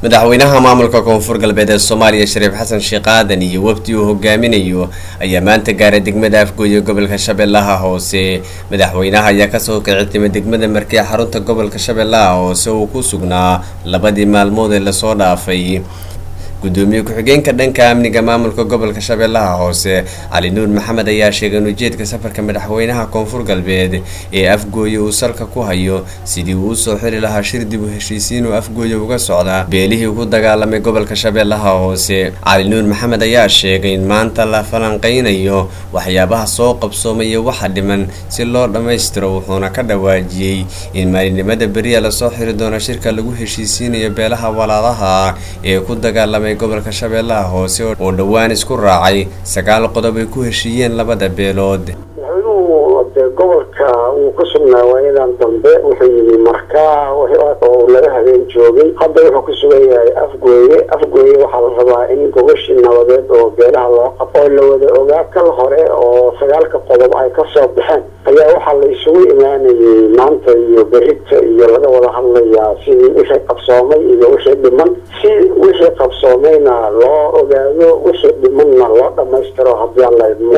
madaxweynaha maamulka koonfur galbeed ee soomaaliya shariif xasan sheekh aadan iyo wafdi uu hogaaminayo ayaa maanta gaaray degmada afgooye gobolka shabeellaha hoose madaxweynaha ayaa kasoo kici timay degmada markii xarunta gobolka shabeellaha hoose uu ku sugnaa labadii maalmood ee lasoo dhaafay gudoomiye ku-xigeenka dhanka amniga maamulka gobolka shabeellaha hoose cali nuur maxamed ayaa sheegay in ujeedka safarka madaxweynaha koonfur galbeed ee afgooye uu salka ku hayo sidii uu usoo xiri lahaa shir dib u heshiisiin oo afgooye uga socda beelihii ku dagaalamay gobolka shabeellaha hoose cali nuur maxamed ayaa sheegay in maanta la falanqeynayo waxyaabaha soo qabsoomaya waxa dhiman si loo dhammaystiro wuxuuna ka dhawaajiyey in maalinimada beriya lasoo xiri doono shirka lagu heshiisiinayo beelaha walaalaha ee ku dagaalamay gobolka shabeellaha hoose oo dhowaan isku raacay sagaal qodob ay ku heshiiyeen labada beelood madaxweynuhu de gobolka uu ku sugnaa waayadan dambe wuxuu yimi markaa oo laga habeen joogay hadda wuxuu ku sugan yahay afgooye afgooye waxaa la rabaa in gobashii nabadeed oo beelaha loo qabo oo la wada ogaa kal hore oo sagaalka qodob ay kasoo baxeen ayaa waxaa la isugu imaanayay maanta iyo berita iyo laga wada hadlayaa sidii wixii qabsoomay iyo wixii dhiman si wixii qabsoomayna loo ogaado wixii dhimanna loo dhamaystiro haddii aan la idmo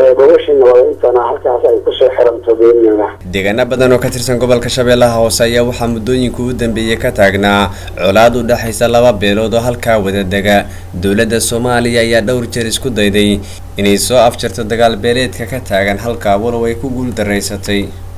deegaano badan oo ka tirsan gobolka shabeellaha hoose ayaa waxaa muddooyinka u dambeeyay ka taagnaa colaad u dhexaysa laba beelood oo halkaa wadadega dowladda soomaaliya ayaa dhowr jeer isku dayday inay soo afjarto dagaal beeleedka ka taagan halkaa walow ay ku guul daraysatay